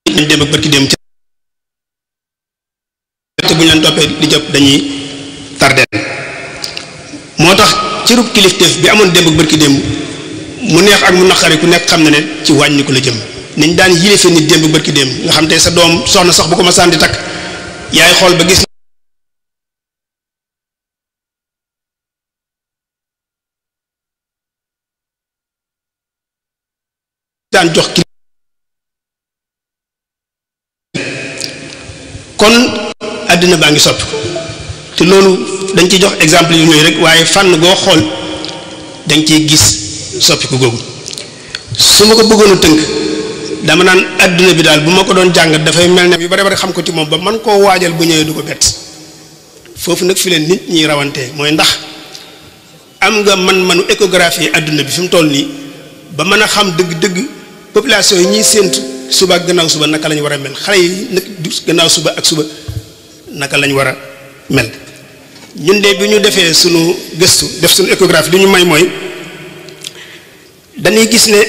nañ dem ak barki dem te bu ñu leen toppee di jëpp dañuy tardeel moo tax cërub kilifteef bi amoon démb ak barki démb mu neex ak mu naqari ku nekk xam na ne ci wàññi ko la jëm niñ daan yilife nit démb ak barki démb nga xam te sa doom soxna sax bu ko ma sànni takk yaay xool ba gis daan jox ki kon àddina baa ngi soppi te loolu dañ ciy jox exemple yu ñooy rek waaye fànn goo xool dañ ciy gis soppiku googu su ma ko bëggoon a tënk dama naan àdduna bi daal bu ma ko doon jàngat dafay mel ne yu bare bare xam ko ci moom ba man koo waajal bu ñëwee du ko bett foofu nag fi leen nit ñi rawantee mooy ndax am nga man-manu échographie àdduna bi fi mu toll nii ba mën a xam dëgg-dëgg population yi ñuy séentu suba ak gannaaw suba naka lañ war a mel xale yi nag du gannaaw suba ak suba naka lañ war a mel ñun de bi ñu defee sunu gëstu def sunu échographie li ñu may mooy dañuy gis ne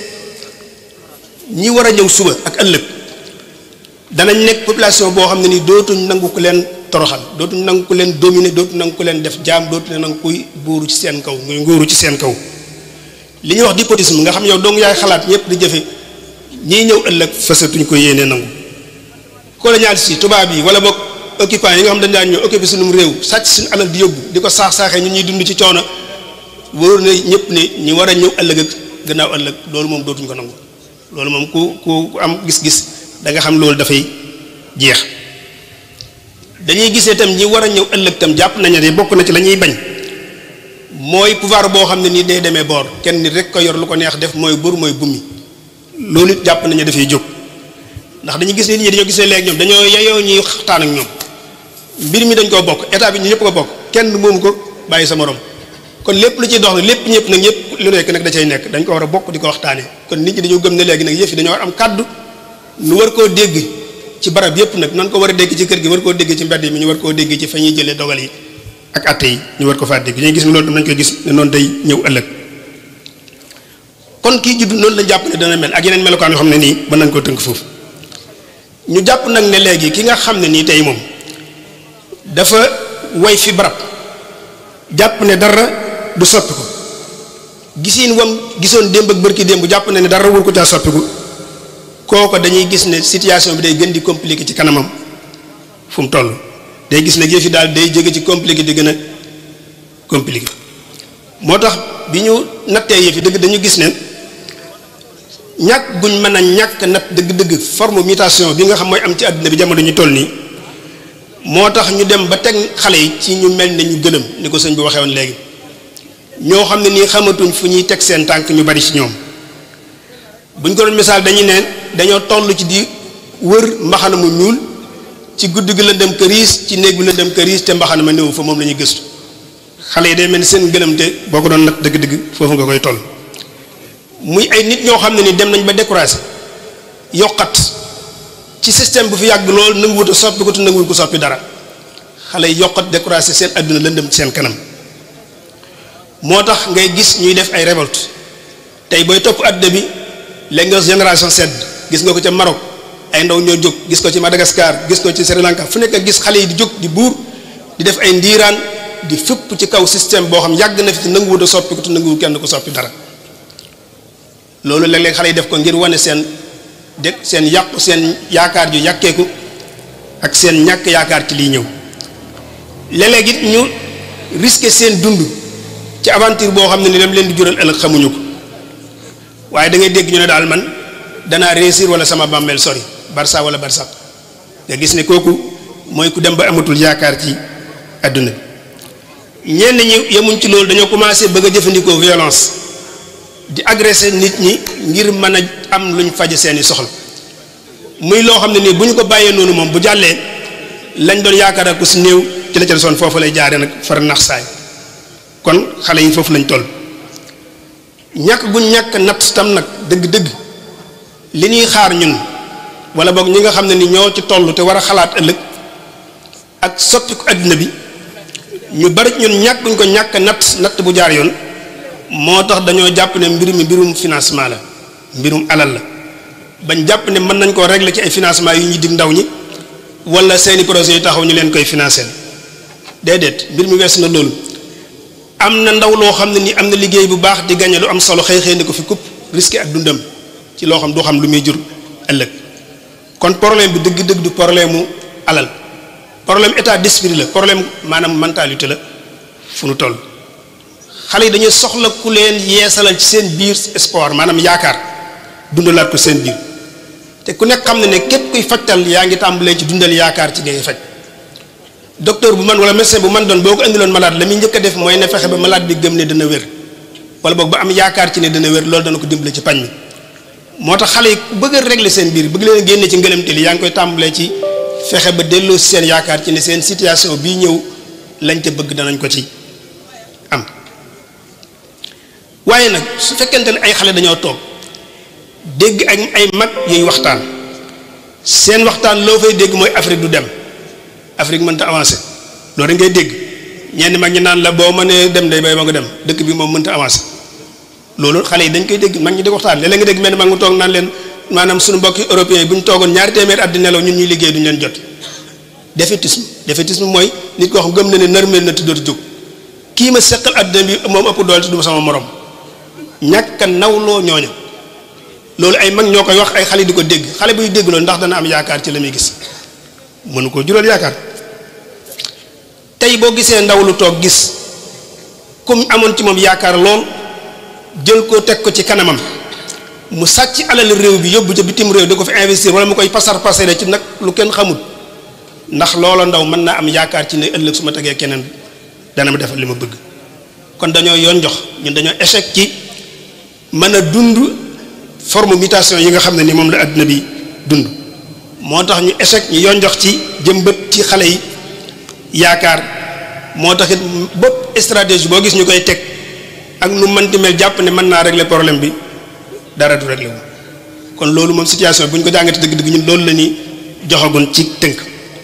ñi war a ñëw suba ak ëllëg danañ nekk population boo xam ne ni dootuñ nangu ko leen toroxal dootuñ nangu ko leen dominer dootuñ nangu ko leen def jaam dootuñ nangu kuy buuru ci seen kaw muy nguuru ci seen kaw li ñuy wax despotisme nga xam yow dong yaay xalaat ñëpp di jëfe ñii ñëw ëllëg fasatuñ ko yéene nangu colonialiste yi tubaab yi wala boog occupants yi nga xam dañ daan ñëw occupé sunum réew sàcc suñu alal di yóbbu di ko saax-saaxee ñun ñuy dund ci coono wóor na ñëpp ne ñi war a ñëw ëllëg ak gannaaw ëllëg loolu moom dootuñ ko nangu loolu moom ku ku am gis-gis da nga xam loolu dafay jeex dañuy gisee tam ñi war a ñëw ëllëg tam jàpp nañu ne bokk na ci la ñuy bañ mooy pouvoir boo xam ne nii day demee boor kenn nit rek ko yor lu ko neex def mooy buur mooy bummi loolu it jàpp nañu dafay jóg ndax dañu gis nit ñi dañoo gisee léegi ñoom dañoo yeyoo ñuy waxtaan ak ñoom mbir mi dañ koo bokk état bi ñu ñëpp ko bokk kenn moomu ko bàyyi sa morom kon lépp lu ciy dox nag lépp ñëpp nag ñëpp lu nekk nag da cay nekk dañ ko war a bokk di ko waxtaanee kon nit ñi dañoo gëm ne léegi nag yëf yi dañoo war am kàddu nu war koo dégg ci barab yëpp nag nan ko war a dégg ci kër gi war koo dégg ci mbedd mi ñu war koo dégg ci fa ñuy jëlee dogal yi ak atte yi ñu war ko faa dégg ñuy gis ne loolu tam nañ koy gis ne noonu day ñëw ëllëg kon kii judd noonu la jàpp ne dana mel ak yeneen melokaan yoo xam ne nii mën nañ koo tënk foofu ñu jàpp nag ne léegi ki nga xam ne nii tey moom dafa way fi barab jàpp ne dara du soppiku gisiin wam gisoon démb ak bërki démb jàpp ne ne dara wur ko caa soppiku kooko dañuy gis ne situation bi day gën di compliqué ci kanamam fu mu toll day gis ne yëf yi daal day jóge ci compliqué di gën a compliqué moo tax bi ñu nattee yëf yi dëgg dañu gis ne ñàkk guñ mën a ñàkk natt dëgg-dëgg forme mutation bi nga xam mooy am ci àddina bi jamono ñu toll nii moo tax ñu dem ba teg xale yi ci ñu mel ne ñu gëlëm ni ko sëñ bi waxee woon léegi ñoo xam ne nii xamatuñ fu ñuy teg seen tànk ñu bari ci ñoom buñ ko doon misaal dañuy ne dañoo toll ci di wër mbaxana mu ñuul ci guddi gi lëndëm këriis ci néeg bi lëndëm këriis te mbaxana ma néew fa moom la ñuy gëstu xale yi day mel ni seen gëlëm te boo ko doon nag dëgg-dëgg foofu nga koy toll muy ay nit ñoo xam ne ni dem nañ ba découragé yokkat ci système bu fi yàgg lool nanguwut a soppi ko te nanguwut ko soppi dara xale yi yokkat découragé seen adduna lëndëm ci seen kanam moo tax ngay gis ñuy def ay révolte tey booy topp adduna bi léegi nga génération sedd gis nga ko ca Maroc ay ndaw ñoo jóg gis ko ci Madagascar gis ko ci Sri Lanka fu nekk gis xale yi di jóg di buur di def ay ndiiraan di fëpp ci kaw système boo xam yàgg na fi te nanguwut a soppi ko te nanguwut kenn ko soppi dara loolu léeg-léeg xale yi def ko ngir wane seen de seen yàqu seen yaakaar ju yàkkeeku ak seen ñàkk yaakaar ci liy ñëw léeg-léeg it ñu risqué seen dund ci aventure boo xam ne ni lam leen di jural ëllëg xamuñu ko waaye da ngay dégg ñu ne daal man danaa réussir wala sama bàmmeel sori barça wala barsax nga gis ne kooku mooy ku dem ba amatul yaakaar ci àdduna bi ñenn ñi yemuñ ci loolu dañoo commencé bëgg a jëfandikoo violence di agressé nit ñi ngir mën a am luñ faje seeni soxla muy loo xam ne nii bu ñu ko bàyyee noonu moom bu jàllee lañ doon yaakaar ak ku si néew ci la ca desoon foofu lay jaaree nag far nax saay kon xale yi foofu lañ toll ñàkk guñ ñàkk natt tam nag dëgg-dëgg li ñuy xaar ñun wala boog ñi nga xam ne ni ñoo ci toll te war a xalaat ëllëg ak soppi ko àddina bi ñu bari ñun ñàkk guñ ko ñàkk natt natt bu jaar yoon moo tax dañoo jàpp ne mbir mi mbirum financement la mbirum alal la bañ jàpp ne mën nañ koo régler ci ay financement yu ñuy dig ndaw ñi wala seeni projet yu taxaw ñu leen koy financer déedéet mbir mi wees na loolu am na ndaw loo xam ne ni am na liggéey bu baax di gañe lu am solo xëy xëy ni ko fi kupp risqué ak dundam ci loo xam du xam lu muy jur ëllëg kon problème bi dëgg-dëgg du problème mu alal problème état d'esprit la problème maanaam mentalité la fu nu toll xale yi dañuy soxla ku leen yeesalal ci seen biir espoir maanaam yaakaar dundalaat ko seen biir te ku nekk xam ne ne képp kuy fajtal yaa ngi tàmbalee ci dundal yaakaar ci ngay faj docteur bu man wala médecin bu man doon boo ko indiloon malade la muy njëkk a def mooy ne fexe ba malade bi gëm ne dana wér wala boog ba am yaakaar ci ne dana wér loolu dana ko dimbale ci pañ mi moo tax xale yi ku bëgg a régler seen biir bëgg leen a génne ci ngëlamte li yaa ngi koy tàmbalee ci fexe ba delloo si seen yaakaar ci ne seen situation bii ñëw lañ te bëgg danañ ko ci am waaye nag su fekkente ne ay xale dañoo toog dégg ak ay mag yuy waxtaan seen waxtaan loo fay dégg mooy Afrique du dem Afrique mënta avancé loolu ngay dégg ñenn mag ñi naan la boo mënee dem day bay ma nga dem dëkk bi moom mënta avancé loolu xale yi dañ koy dégg mag ñi di waxtaan léeg-léeg nga dégg mel mag mu toog naan leen maanaam suñu mbokki européens yi bu ñu toogoon ñaari téeméer at di nelaw ñun ñuy liggéey duñu leen jot défaitisme défaitisme mooy nit koo xam gëm na ne nërmeel na tuddootu jóg kii ma seqal àddina bi moom ëpp doole du ma sama morom ñàkk a nawloo ñooña loolu ay mag ñoo koy wax ay xale di ko dégg xale buy dégg loolu ndax dana am yaakaar ci la muy gis mënu koo jural yaakaar tey boo gisee ndaw lu toog gis comme amoon ci moom yaakaar lool jël ko teg ko ci kanamam mu sàcc alal réew bi yóbbu ca bitim réew da ko fi investir wala mu koy pasar pasare ci nag lu kenn xamul ndax loola ndaw mën naa am yaakaar ci ne ëllëg su ma tegee keneen dana ma defal li ma bëgg kon dañoo yoon jox ñun dañoo échec ci mën a dund forme mutation yi nga xam ne ni moom la àdduna bi dund moo tax ñu échec ñu yoon jox ci jëmbët ci xale yi yaakaar moo tax it bopp stratégie boo gis ñu koy teg ak nu mënti mel jàpp ne mën naa régler problème bi dara du régler wu kon loolu moom situation bu ñu ko jàngate dëgg-dëgg ñun loolu la ñuy joxagun ci tënk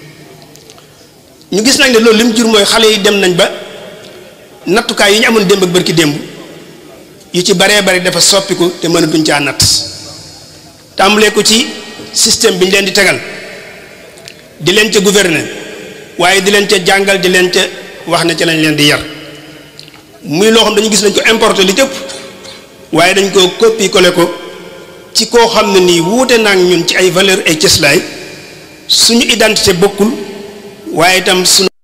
ñu gis nañ ne loolu li mu jur mooy xale yi dem nañ ba nattukaay yi ñu amoon démb ak bërki démb yu ci baree bari dafa soppiku te mënatuñ caa natt tàmbalee ko ci système bi ñu leen di tegal di leen ca gouverner waaye di leen ca jàngal di leen ca wax ne ca lañ leen di yar muy loo xam dañu gis nañ ko importer li cëpp waaye dañ ko copier coller ko ci koo xam ne nii wuute naag ñun ci ay valeur ay cëslaay suñu identité bokkul waaye itam suñu